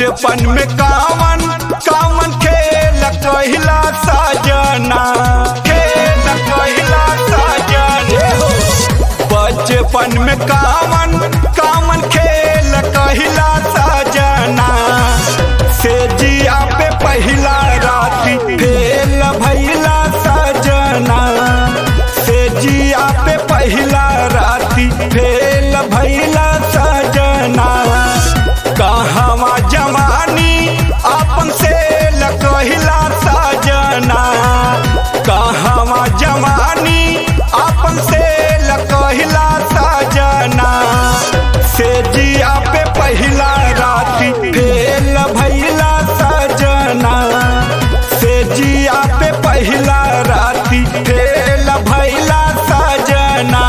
बचपन में कामन कामन खेल कहिला सजना खेल कहिला सजना बचपन में कामन कामन खेल कहिला सजना से जिया पे पहिला राती फेल भैला सजना से जिया पे पहिला राती फेल भैला सजना कहवा जवानी अपन से लकहिला सजना कहवा जवानी अपन से लकहिला सजना से जिया पे पहिला राती फेल भैला सजना से जिया पे पहिला राती फेल भैला सजना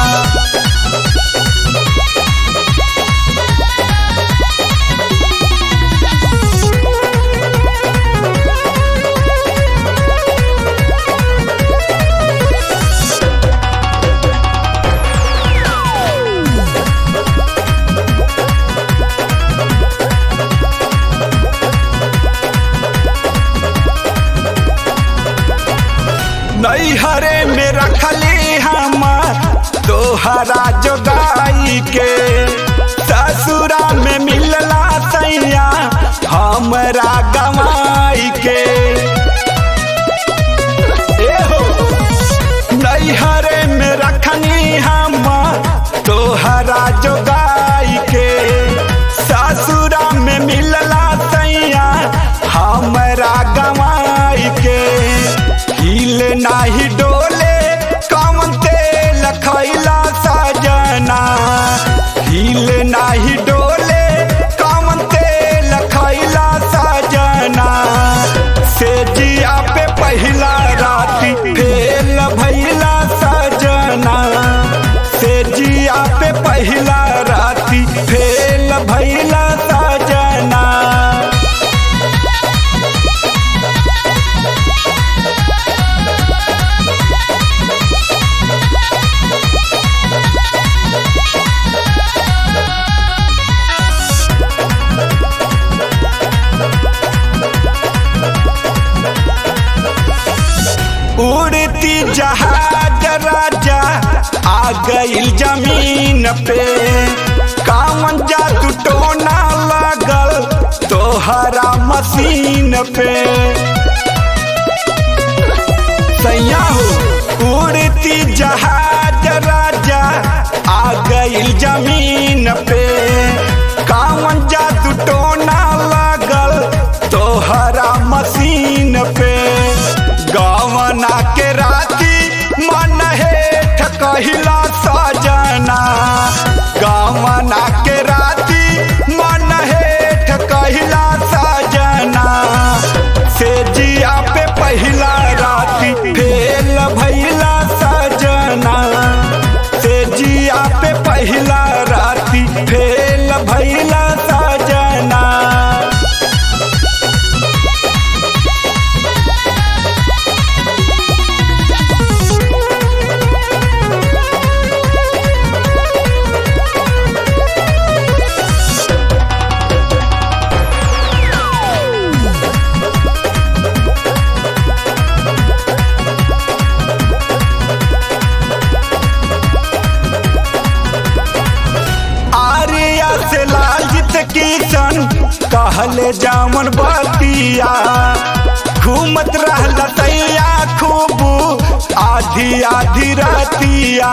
नैहरे में रखली हम तोहरा जोगाई के ससुरा में मिलला सैया हमरा गवाई के एहो, नैहरे में रखनी हम तोहरा जोगाई के ससुरा में मिलला सैया हमरा गवाई के हिल नाही डोले कमन तेल खैला सजना हिल नाही डोले कमन तेल खैला सजना से जिया पे पहिला राती फेल भैला सजना से जिया पे पहिला राती फेल भैला सजना उड़ती जहाज राजा आ गईल जमीन पे कामन जादू टोना लगल तोहरा मशीन पे सैया हो उड़ती जहाज राजा आ गईल जमीन पे कामन जादू टोना लगल तोहरा मशीन पे गवना के राती मन हेठ कहिला सजना गवना के राती मन हेठ कहिला सजना से जिया पे पहिला राती फेल भैला सजना से जिया पे पहिला राती फेल भैला सजना आर्या से लालजित किशन कहले जामन बतिया घूमत रहल तैया खूब आधी आधी रतिया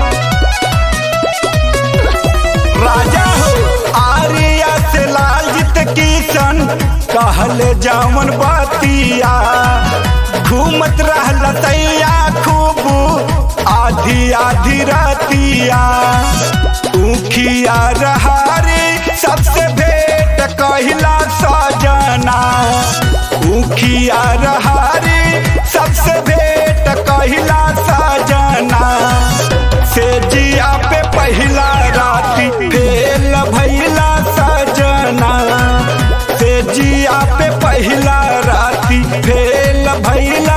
राजा हो आर्या से लालजित किशन कहले जामन बतिया घूमत रहल तैया खूब आधी आधी रतिया उखिया रहारे सबसे भेंट कहिला सजना उखिया रहारे सबसे भेंट कहिला सजना से जिया पे पहिला राती फेल भैला सजना से जिया पे पहिला राती फेल भैला